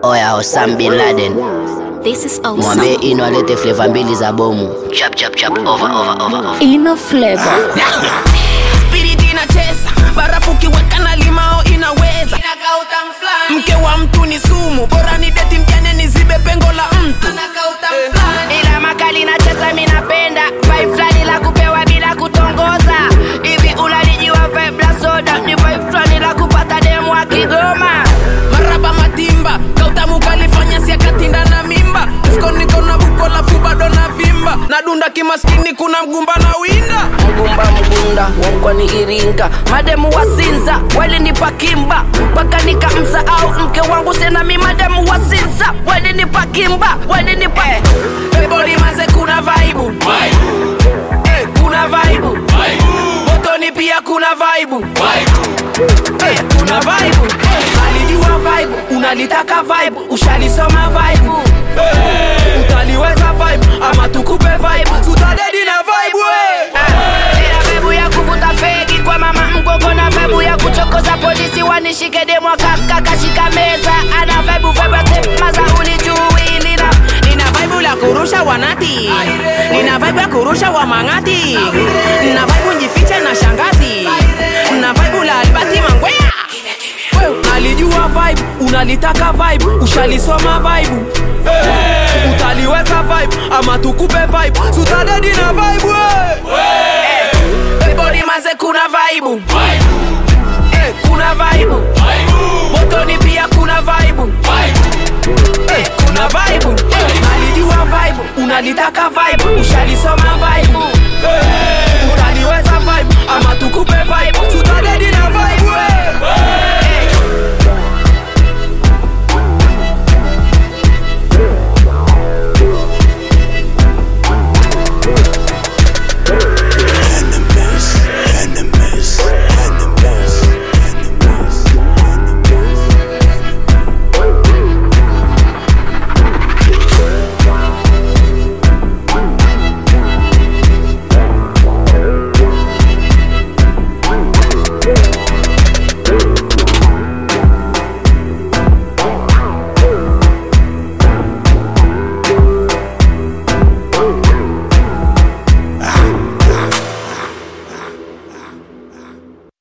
Oya Osam Bin Laden, This is mwambie awesome. Ino alete flavor mbili za bomu. Chap chap chap, over over over over. Ino flavor. Spirit inacheza barafu kiweka na limao inaweza mke wa mtu ni sumu bora ni deti mjane nizibe pengo la mtu ila makali nacheza minapenda vibe fulani la kupewa bila kutongoza hivi unalijiwa vibe la soda ni vibe fulani la kupata demu wa kigoma maraba matimba kautamu kalifanya siakatinda na mimba mfuko niko na buko lafu bado na vimba nadunda kimaskini kuna mgumba na winda mgumba mgunda wakwani iringa mademu wasinza walinipa kimba mpaka nikamsahau mke wangu senami mademu wasinza walinipa kimba walinipa eboli manze kuna vaibu Eh, kuna vaibu motoni pia kuna vaibu Eh, kuna vaibu alijua vaibu unalitaka vaibu ushalisoma vaibu utaliweza vaibu ama tukupe vaibu tutadedi na vaibu eh. Ila bebu ya kuvuta fegi kwa mama mgogo na bebu ya kuchokoza polisi wanishike demo kaka kashika meza ana bebu bebu maza ulijui lina nina vaibu la kurusha wanati nina vaibu ya kurusha wa mang'ati nina vaibu njifiche na shangazi nina vaibu la albati mangwea Wewe, nalijua vibe unalitaka vibe ushalisoma vibe utaliweza vibe ama tukupe vibe sutadedi na vibe ebodi manze kuna vaibu Eh, kuna vaibu motoni pia kuna vaibu Eh, kuna vaibu nalijua vibe unalitaka vibe ushalisoma vibe